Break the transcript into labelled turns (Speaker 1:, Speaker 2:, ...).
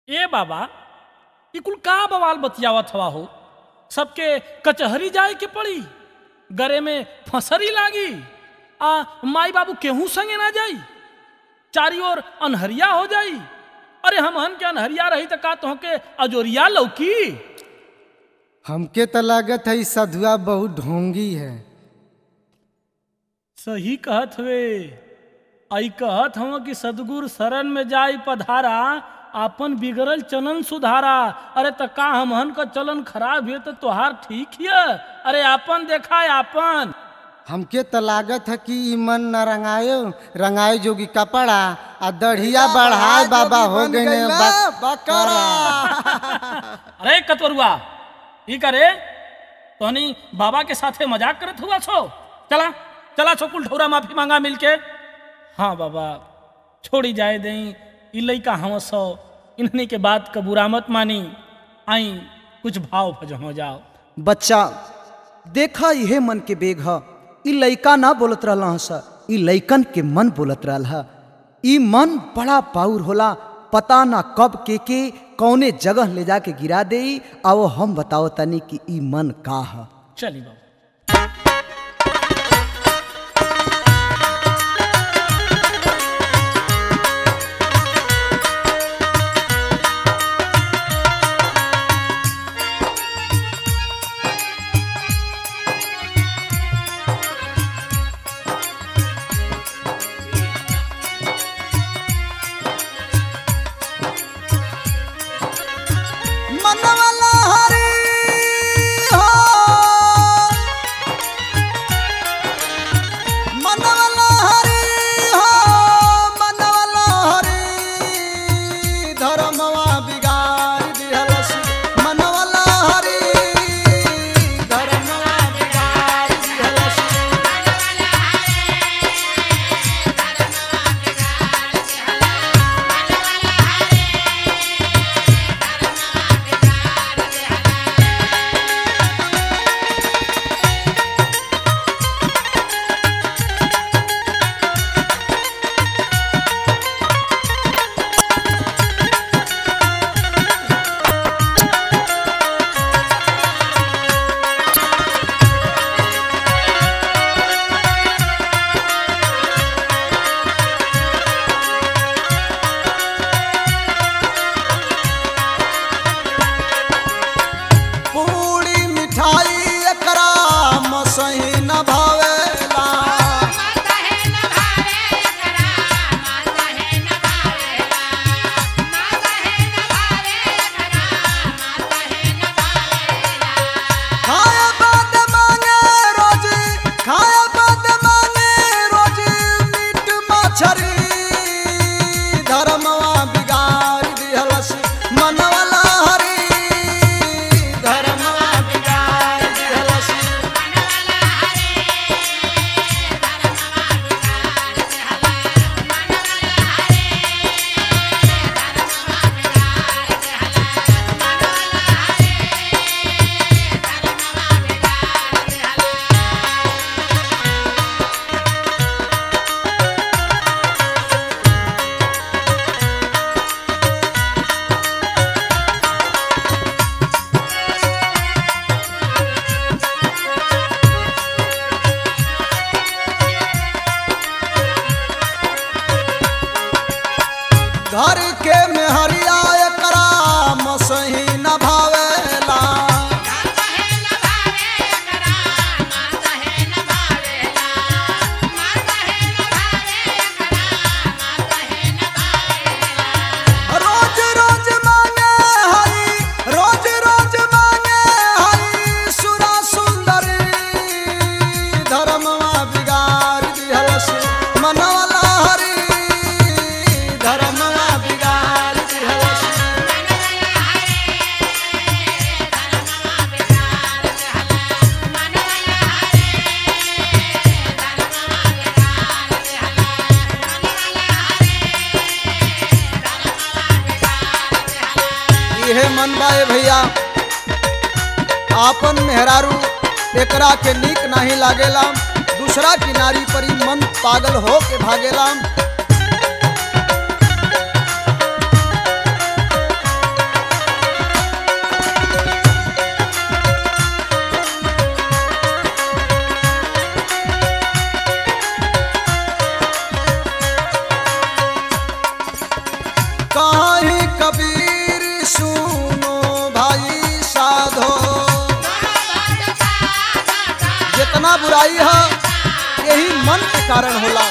Speaker 1: ए बाबा ई कुल का बवाल बतियावत हवा हो सबके कचहरी जाए के पड़ी गरे में फसरी लागी आ माई बाबू केहू संगे ना जाई चारी ओर अनहरिया हो जाई अरे हमहन के अनहरिया रही त का तोहके अजोरिया लौकी
Speaker 2: हमके तो लागत है ई सधुआ बहुत ढोंगी है
Speaker 1: सही कहत हुए आई कहत हव कि सदगुरु शरण में जाई पधारा आपन बिगड़ल चलन सुधारा अरे त का हमहन का चलन खराब है तो तोहार ठीक हिय अरे आपन देखा आपन
Speaker 2: हमके तो लागत है कि ई मन न रंगायो रंगाए जोगी कपड़ा आ दढ़िया बढ़ाए बाबा हो गए बकरा
Speaker 1: अरे कतवरुआ ई करे तोहनी बाबा के साथे मजाक करत हुआ छो चला चला छो कुल ठौरा माफी मांगा मिलके हाँ बाबा छोड़ी जाए दई ई लइका हम सो इन्हनी के बात का बुरा मत मानी आई कुछ भाव भजन हो जाओ
Speaker 3: बच्चा देखा इहे मन के बेग ह ई लइका ना बोलत रहल ह सर ई लइकन के मन बोलत रहल ह ई मन बड़ा पाउर होला पता ना कब के के कौने जगह ले जाके गिरा दे आ वो हम बताओ तनी कि ई मन का ह
Speaker 1: चली बाबा
Speaker 3: मनवाला हरी हो मनवाला हरी हो मनवाला हरी धर्मवा बिगाड़ दिहलस मनवाला हरी धर्मवा बिगाड़ दिहलस पूरी मिठाई एकरा मसही न भावेला खाया बाद मांगे रोजी खाया बाद मांगे रोजी मीट मछरी धर्मवा बिगाड़ दिहलस मनवाला हरी धर्मवा बिगाड़ दिहलस घर के मेहरिया एकरा मसही न भावेला रोज रोज मांगे हई रोज रोज मांगे हई सुरा सुंदरी धर्मवा बिगाड़ दिहलस मनवाला हरी धर्मवा बिगाड़ दिहलस इहे मन बाए भैया आपन मेहरारू एकरा के नीक नहीं लागेला दूसरा किनारी पर ही मन पागल हो के भागेला
Speaker 2: कारण होला